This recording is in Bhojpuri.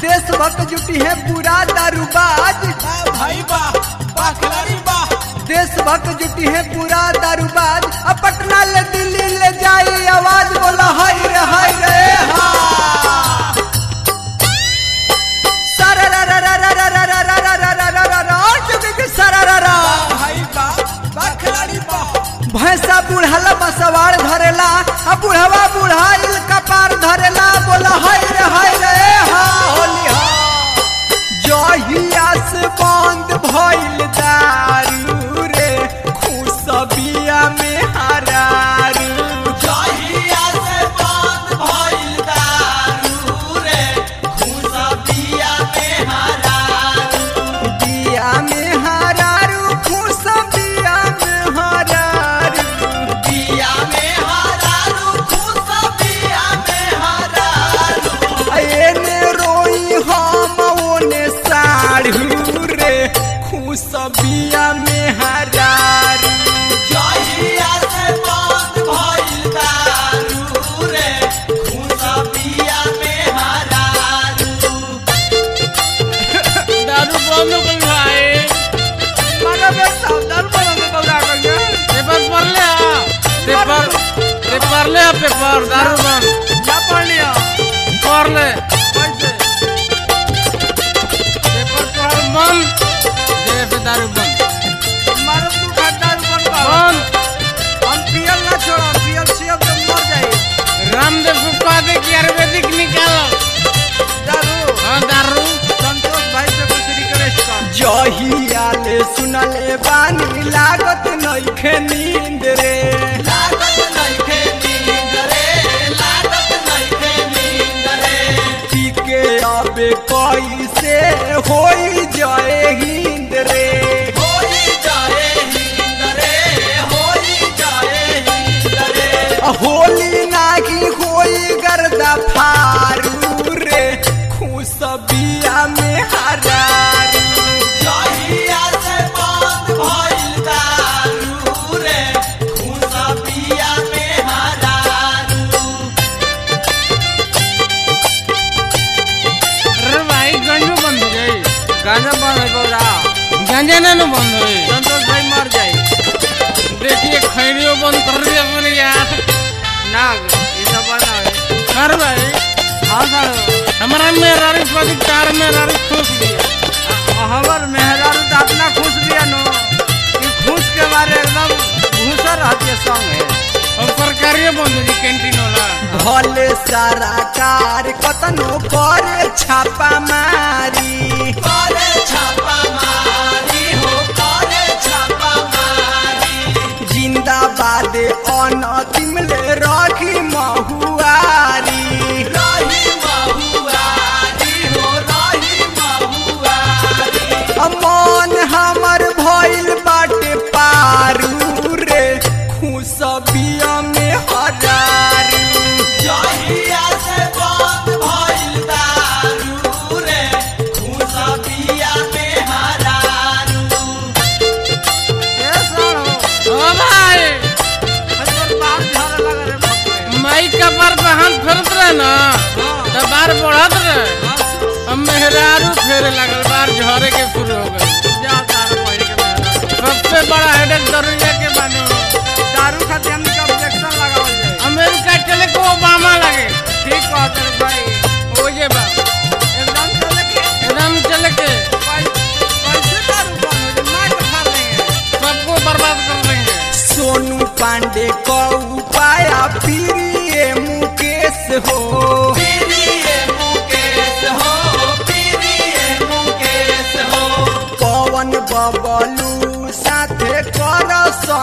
देश भक्त जुटी है पूरा दारूबाज भाई बा बा खिलाड़ी बा देश भक्त जुटी है पूरा दारूबाज अब पटना ले दिल्ली ले जाई आवाज बोला हाय रे हाय रे हा सारा रा रा रा रा रा रा रा रा रा रा रा रा रा और चुके के सारा रा रा भाई बा बा खिलाड़ी बा भैंसा बुढ़ाला बसवाड़ धरेला आ बुढ़वा बुढ़ाइल कपार धरेला बोला हाय रे हाय रे हा होली हा जहिया से बंद भइल दारू रे खुशबिया में हरारू जहिया से बंद भइल दारू रे खुशबिया में हरारू बिया में हरारू खुशबिया में हरारू बिया में हरारू खुशबिया में हरारू एने रोई हम ओने साढ़ू रे खुशबिया में हरारू जहिया से बंद भइल दारू रे खुशबिया में हरारू दारू बंद हो गई भाई मारा बे सावधान बनो में बौरा कर गया पेपर पढ़ ले आ पेपर पेपर ले आ पेपर दारू बंद क्या पढ़ लिया पढ़ ले कैसे पेपर पढ़ बंद जय पे दारू बंद मारा तू खड्डा ऊपर का बंद हम पियल ना छोड़ा पियल से अब तुम मर जाए रामदेव को कह दे कि आयुर्वेदिक निकालो दारू हाँ दारू संतोष भाई से कुछ रिक्वेस्ट कर जहिया ले सुनले बानी लागत नइखे नींद रे लागत नइखे नींद रे लागत नइखे नींद रे पी के आबे कैसे होई जाए हिंद रे होई जाए नींद रे होई जाए नींद रे होली नागी होई गर्दा फारू रे खुशबिया में हरारू जहिया से बंद भइल दारू रे खुशबिया में हरारू अरे भाई गंजू बंद हो गई गाना बंद है बौरा गंजा ना ना बंद हुई संतोष भाई मर जाए देखिए खैरियो बंद कर दिया अपने यार ना ये सब बना है कर भाई हाँ सर हमारा मेहरारू पति कार मेहरारू खुश दिया हमर मेहरारू तो अपना खुश दिया नो कि खुश के बारे एकदम घूसर रहती है संग है और सरकारियो बंद हो गई कैंटीन वाला भले सारा कार कतनो करे छापा मारी करे छापा मारी हो करे छापा मारी जिंदाबाद अनतिम ले रखी महुआरी रही महुआरी हो रही महुआरी मन हमर भइल बाटे पारू रे खुशबिया में हरारू जहिया से बंद भइल दारू रे खुशबिया में हरारू ए सालो ओ भाई हजर बाहर झाड़ा लगा रे बाप माई का बार पे हाथ फेरत रहे ना तो बार बढ़त रहे अब मेहरारू फेरे लगल बार झरे के शुरू हो गई जा दारू पहिर के मेहरारू। सबसे बड़ा हेडेक दरुइया के बाने में। दारू खातिर हमनी के ऑब्जेक्शन लगावल जाए अमेरिका चले को ओबामा लगे ठीक कहत रे भाई हो जे बा एकदम चले के एकदम चले के भाई कैसे दारू बंद हो जाए मार के फाड़ देंगे सबको बर्बाद कर देंगे सोनू पांडे को उपाय प्रिय मुकेश हो प्रिय मुकेश हो प्रिय मुकेश हो पवन बबलू साथे कर